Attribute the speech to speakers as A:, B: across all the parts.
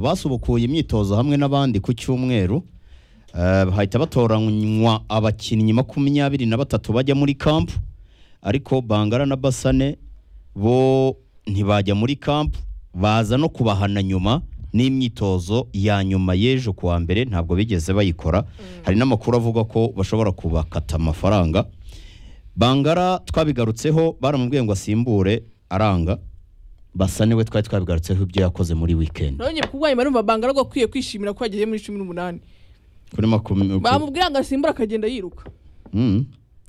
A: basubukuye imyitozo hamwe n'abandi ku cyumweru eh, bahita batoranywa abakinnyi makumyabiri na batatu bajya muri kampu ariko bangara na basane bo ntibajya muri kampu baza no kubahana nyuma n'imyitozo ya nyuma y'ejo ku wa mbere ntabwo bigeze bayikora hari n'amakuru avuga ko bashobora kubakata amafaranga bangara twabigarutseho baramubwiye ngo asimbure aranga basane we twari twabigarutseho ibyo yakoze muri weekend
B: none kubwaye marumva banga ariko akwiye kwishimira ko yageze muri cumi n'umunani
A: kuri makumyabiri
B: bamubwira ngo asimbura akagenda yiruka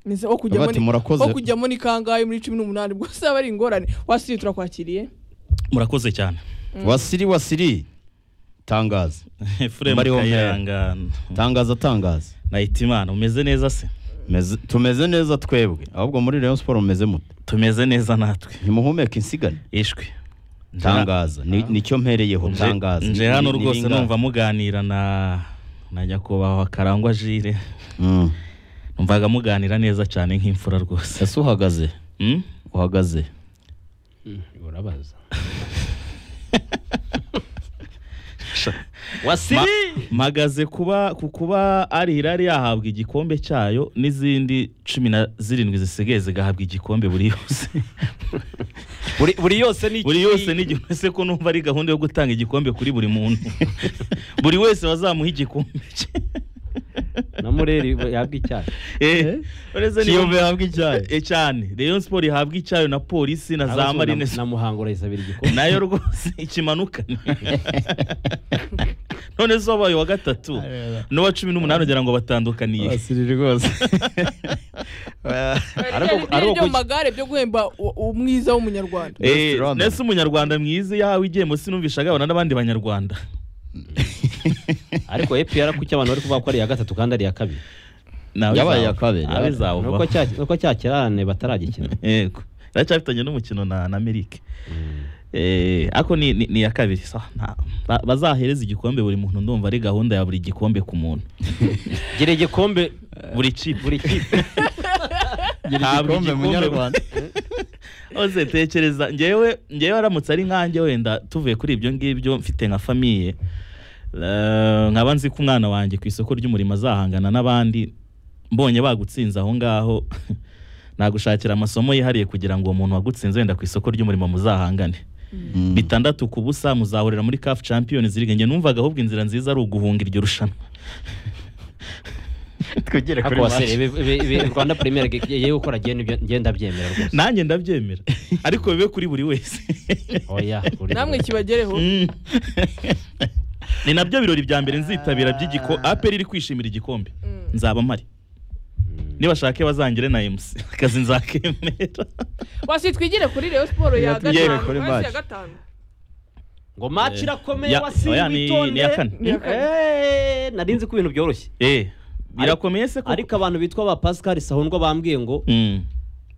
B: Nese wo kujya
A: Bati
B: muri
A: murakoze.
B: wo kujya muri kangahe muri cumi n'umunani ubwo se aba ari ingorane wasiriye turakwakiriye
C: murakoze cyane
A: wasiri wasiri tangaza
C: efuremu
A: Mbariho mpera.
C: kayirangana
A: tangaza tangaza
C: nahita imana umeze neza se
A: Meze- tumeze neza twebwe ahubwo muri rayon siporo mumeze mute
C: tumeze neza natwe
A: ntimuhumeke insigane
C: ishwe Nje-
A: tangaza ni- nicyo mpereyeho
C: nje-
A: tangaza
C: nje
A: Ni-
C: hano
A: ni- ni
C: rwose
A: bingahe?
C: numva muganira na na nyakubahwa karangwa jire
A: Mm.
C: numvaga muganira neza cyane nk'imfura rwose
A: ese uhagaze
C: Hmm?
A: uhagaze
D: urabaza
C: Ma- mpagaze kuba ku kuba ari irari yahabwa igikombe cyayo n'izindi cumi na zirindwi zisigaye zigahabwa igikombe buri yose
D: buri buri yose ni
C: buri yose n'igihe uretse ko numva ari gahunda yo gutanga igikombe kuri buri muntu buri wese wazamuha igikombe cye
D: na mureri yabwa icyayi
C: Eh, uretse niyo-
A: Kiyovu yahabwa icyayi.
C: Eh, cyane rayon sport ihabwa icyayo na polisi na za
D: Abazwa na-
C: marine
D: na muhango urayisabira igikombe
C: nayo rwose ikimanukane none zo wabaye uwa gatatu n'uwa cumi n'umunani ugira ngo batandukaniye
A: basiri rwose
D: Ariko-
B: Ariko
D: ariko
B: ariko mu
D: kuki-
B: magare byo guhemba u- umwiza w'umunyarwanda
A: Best
C: Eh,
A: runner.
C: nese umunyarwanda mwiza yahawe igihembo sinumvisha agabana n'abandi banyarwanda
D: ariko epr kuki abantu bari kuvuga ko ari iya gatatu kandi ari iya kabiri
C: Nawe
A: Yabaye
C: zawo-
A: iya kabiri,
C: nawe
A: yabaye.
C: zawo
D: nuko
C: va.
D: cya- nuko cya kirarane bataragikina
C: yego iracyafitanye n'umukino na na amerika Eh, ako ni ni ni iya kabiri sa nta- ba- bazahereza igikombe buri muntu ndumva ari gahunda ya buri gikombe ku muntu
D: gira igikombe
C: buri kipe
D: buri kipe
A: igikombe
C: Ntabwo igikombe-
A: munyarwanda
C: Oze tekereza ngewe ngewe aramutse ari nkanjye wenda tuvuye kuri ibyo ngibyo mfite nka famiye eh, nkaba nzi ko umwana wanjye ku isoko ry'umurimo azahangana n'abandi mbonye bagutsinze aho ngaho nagushakira amasomo yihariye kugira ngo uwo muntu wagutsinze wenda ku isoko ry'umurimo muzahangane bitandatu ku busa muzahurira muri CAF Champions League nge numvaga ahubwo inzira nziza ari uguhunga iryo rushanwa
A: twigire
D: ariko wasere ibi- ibi- ibi- rwanda premier yewe gukora ngenda byemera rwose
C: nanjye ndabyemera ariko bibe kuri buri wese
D: oya uri-
B: namwe kibagereho
C: Mm. ni nabyo birori bya mbere nzitabira by'igiko aperi iri kwishimira igikombe nzaba mpari nibashake bazangire na emusi akazi nzakemera
B: wasi twigire kuri rayon siporo ya
A: Tugere
B: gatanu
A: kuri
B: hasi ya
A: match.
B: gatanu
D: ngo match irakomeye
C: Ya-
D: wasire
C: oya, ni- ni iya kane.
B: Ni iya kane.
D: Eh, nari nzi ko ibintu byoroshye
C: Eh, birakomeye se
D: ariko
C: koko
D: abantu bitwa ba pascal sahundwa bambwiye ngo
C: Mm,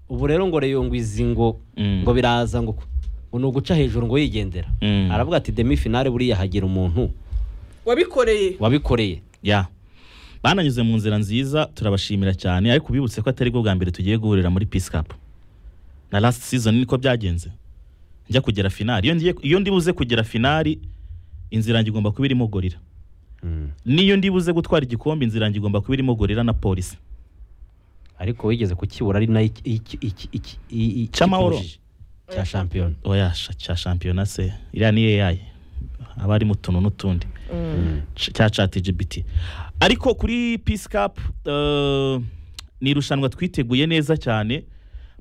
D: ubu rero ngo reyo ngo izi ngo
C: Mm.
D: ngo biraza ngo ngo ni uguca hejuru ngo yigendera
C: Mm.
D: aravuga ati demi finale buriya hagira umuntu
B: wabikoreye
D: wabikoreye
C: ya bananyuze mu nzira nziza turabashimira cyane ariko bibutse ko atari bwo bwa mbere tugiye guhurira muri peace cup na last season niko byagenze njya kugera finali iyo ngiye- iyo ndi buze kugera finali inzira yanjye igomba kuba irimo gorira niyo ndi buze gutwara igikombe inzira yanjye igomba kuba irimo gorira na polisi
D: ariko wigeze kukibura ari nayo iki- iki- iki- iki- i- i-
C: Cy'amahoro.
D: ikipujije. cya shampiyona
C: oya sha- cya shampiyona se iriya ni AI haba harimo utuntu n'utundi C- cya chat GBT ariko kuri Peace Cup eh, ni irushanwa twiteguye neza cyane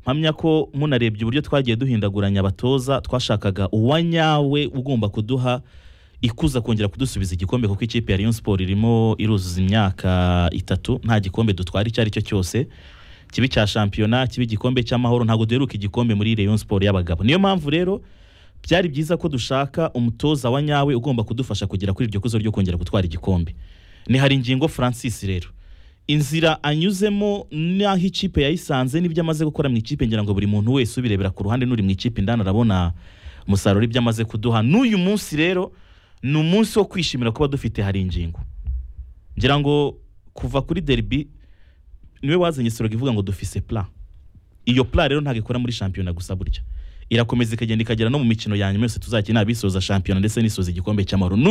C: mpamya ko munarebye uburyo twagiye duhindaguranya abatoza twashakaga uwanyawe ugomba kuduha ikuza kongera kudusubiza igikombe kuko ikipe ya Rayon Sport irimo iruzuza imyaka itatu nta gikombe dutwara icyo ari cyo cyose kibi cya shampiyona kibi igikombe cy'amahoro ntabwo duheruka igikombe muri Rayon Sport y'abagabo niyo mpamvu rero byari byiza ko dushaka umutoza wa nyawe ugomba kudufasha kugera kuri iryo kuzo ryo kongera gutwara igikombe ni hari ingingo Francis rero inzira anyuzemo n'aho ikipe yayisanze n'ibyo amaze gukora mu ikipe ngira ngo buri muntu wese ubirebera ku ruhande n'uri mu ikipe indani arabona umusaruro ibyo amaze kuduha n'uyu munsi rero ni umunsi wo kwishimira kuba dufite hari ingingo ngira ngo kuva kuri derby niwe wazanye soroga ivuga ngo dufise plan iyo plan rero ntabwo ikora muri shampiyona gusa burya irakomeza ikagenda ikagera no mu mikino ya nyuma yose tuzakina abisoza shampiyona ndetse n'isoza igikombe cy'amahoro n'uyu